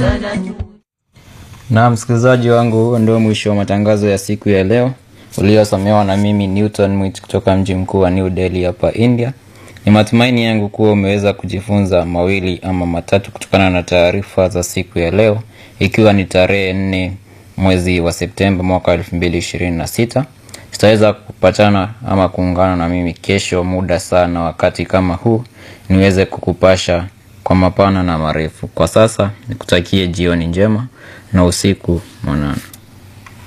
Na msikilizaji wangu, huo ndio mwisho wa matangazo ya siku ya leo uliosomewa na mimi Newton Mwit kutoka mji mkuu wa New Delhi hapa India. Ni matumaini yangu kuwa umeweza kujifunza mawili ama matatu kutokana na taarifa za siku ya leo, ikiwa ni tarehe nne mwezi wa Septemba mwaka elfu mbili ishirini na sita. Tutaweza kupatana ama kuungana na mimi kesho muda sana wakati kama huu niweze kukupasha kwa mapana na marefu. Kwa sasa nikutakie jioni njema na usiku mwanana.